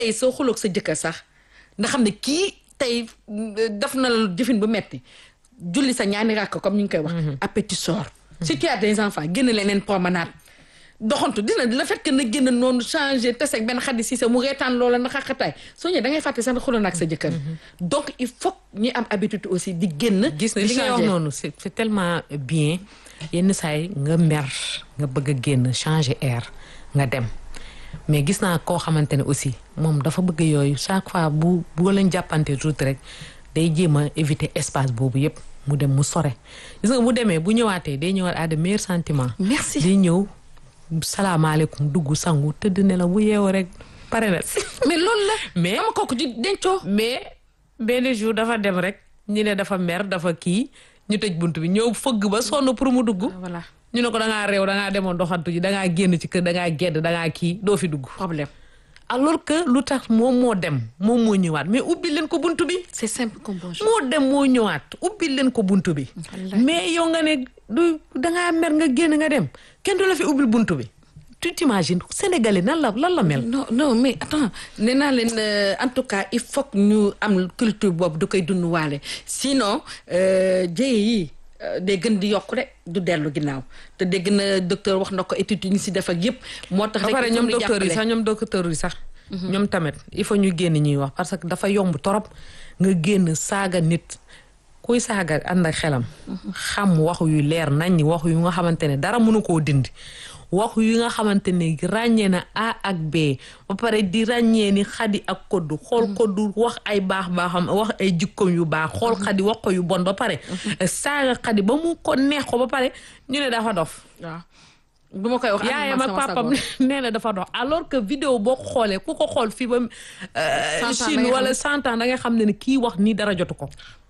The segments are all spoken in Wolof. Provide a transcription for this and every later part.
tey soo xuloog sa jëkkër sax nga xam ne kii tey def na la jëfin bu metti julli sa ñaani ràkk comme ñu ngi koy wax appétit sort si tu as des enfants génn leneen promenade doxantu dina le fait que na génn noonu changé te ak benn xaddi si sa mu reetaan loola na xaqataay soo ñëwee da ngay fàtte sax xuloon ak sa jëkkër donc il faut ñi am habitude aussi di génn gis na di li ngay wax changer. noonu c'est c'est tellement bien yenn saa yi nga mer nga bëgg a génn changer air nga dem mais gis naa koo xamante ne aussi moom dafa bëgg yooyu chaque fois bu bu leen jàppante tuuti rek day jéem a éviter espace boobu yépp mu dem mu sore gis nga bu demee bu ñëwaatee day ñëwaat à de meilleurs sentiments Merci. day ñëw salaamaaleykum dugg sangu tëdd ne la bu yeewoo rek pare na mais loolu la mais ama kooku di dencoo mais benn jour dafa dem rek ñu ne dafa mer dafa kii ñu tëj bunt bi ñëw fëgg ba sonn pour mu dugg voilà ñu ne ko da ngaa réew da ngaa demoon doxantu ji da ngaa génn ci kër da ngaa gedd da ngaa kii doo fi dugg problème alors que lu tax moom moo dem moom moo ñëwaat mais ubbi leen ko bunt bi c'est simple comme bonjour moo dem moo ñëwaat ubbi leen ko bunt bi mais yow nga ne du dangaa mer nga génn nga dem kenn du la fi ubbil bunt bi tu t'imagines sénégalais nan la lan la mel non non mais attends nee naa leen euh, en tout cas il faut que ñu am culture boobu da koy dund waale sinon euh, jëye yi euh, day gën di yokku rek du dellu ginnaaw te dégg na docteur wax na ko étude yi ñu si def ak yëpp moo tax ba rek pare il faut ñoom ñu docteurs yi jàppale. sax ñoom docteurs yi sax ñoom tamit il faut ñu génn ñuy wax parce que dafa yomb torop nga génn saaga nit kuy saaga ànd ak xelam xam waxu yu leer nañ waxu yu nga xamante ne dara mënu koo dindi waxu yi nga xamante ne ràññee na A ak B ba pare di ràññee ni xadi ak koddu xool koddu wax ay baax baaxam wax ay jikkoom yu baax xool xadi wax ko yu bon ba pare saaga xadi ba mu ko neex ko ba pare ñu ne dafa dof waaw bu ma koy wax yaayam ak papam nee na dafa dox alors que vidéo boo ko xoolee ku ko xool fii ba Cent ans da Chine ngay wala xam- cent ans da nga xam ne ne kii wax nii dara jotu ko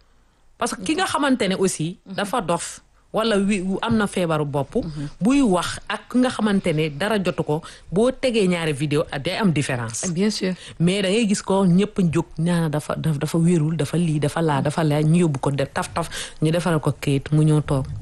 parce que ki nga xamante ne aussi dafa dof wala wi am na feebaru bopp buy wax ak ki nga xamante ne dara jotu ko boo tegee ñaari vidéo ah, day am différence bien sûr mais da ngay gis ko ñëpp jóg ñaana dafa dafa dafa wérul dafa lii dafa laa dafa laa ñu yóbbu ko def taf taf ñu defaral ko kayit mu ñëw toog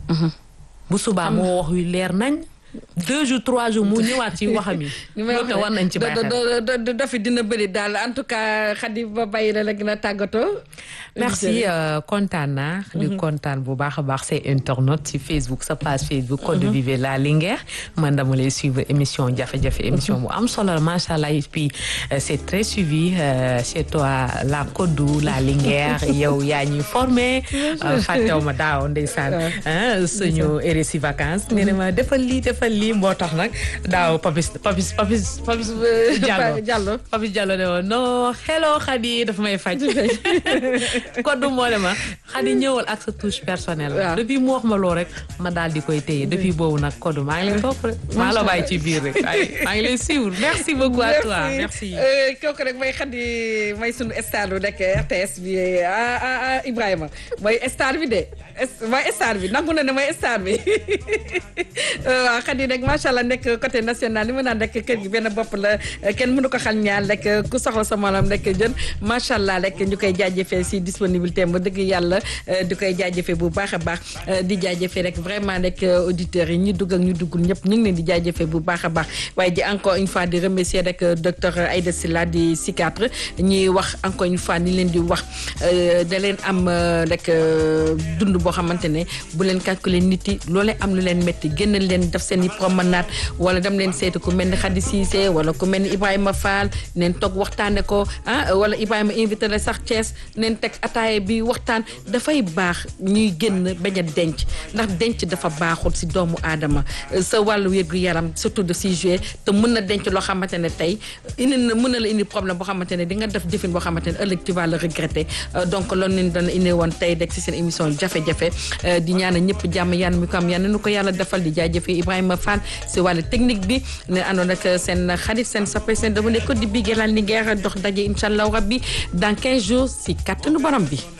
bu subaa moo wax yu leer nañ deux jours trois jours mu ñëwaat ci waxam yi ni may loolu te war nañ ci bàyyi xel dafi dina bëri daal en tout cas Khady ba bàyyi la la gën a tàggatoo merci euh, kontaan naa di kontaan bu baax a baax say internautes ci Facebook sa page Facebook Code Vive la Linguère man dama lay suivre émission jafe-jafe émission bu am solo la macha allah et puis euh, c'est très suivi euh, chez toi la Codou la Linguère yow yaa ñuy formé fàttew ma daaw ndeysaan ah suñu RSI vacances nee na ma defal lii defal lii moo tax nag daaw papis papis papis papis Diallo Diallo papis Diallo ne woon non hello Khady dafa may faj koddu moo ne ma Khady ñëwal ak sa touche personnelle Waaw. depuis mu wax ma loo rek ma daal di koy téye depuis boobu nag koddu maa ngi lay topp rek maa la bàyyi ci biir rek ay maa ngi lay suivre merci beaucoup à toi merci Euh, kooku rek mooy Khady mooy sunu star bu nekk RTS bi ah ah ah Ibrahima mooy star bi de es- mooy star bi nangu na ne mooy star bi waaw Khady rek macha allah nekk côté national li mu naan rek kër gi benn bopp la kenn mënu ko xal ñaar rek ku soxla sa morom rek jën macha allah rek ñu koy jaajëfee si disponibilité ba dëgg yàlla euh, di koy jaajëfee bu baax a baax euh, di jaajëfee rek vraiment rek euh, auditeurs yi ñu dugg ak ñu duggul ñëpp ñu ngi leen di jaajëfee bu baax a baax waaye di encore une fois di remercier rek euh, docteur Aïda Sylla di psychiatre ñuy wax encore une fois ni leen di wax euh, da leen am euh, rek euh, dund boo xamante ne bu leen calculer nit yi loolee am lu leen métti génnal leen def seen i promenade wala dem leen seeti ku mel ni Khady Cissé wala ku mel ni Ibrahima Fall neen toog waxtaane ko ah wala Ibrahima invité la sax Thiès neen teg ataaya bi waxtaan dafay baax ñuy génn bañ a denc ndax denc dafa baaxul si doomu aadama sa wàllu wér gu yaram surtout de si jouer te mën na denc loo xamante ne tey indi na mën na la indi problème boo xamante ne di nga def jëfin boo xamante ne ëllëg tu vas le regretter Euh, donc loolu leen doon indi woon tey rek si seen émission jafe-jafe euh, di ñaanal ñëpp jàmm yàlla mi ko am yàlla nu ko yàlla defal di jaajëfee Ibrahima Fall si wàllu technique bi ne àndoon ak seen xarit seen soppe seen dama ne ko di bigee laal ni ngeer dox daje incha allah rabbi dans 15 jours si kàttanu borom bi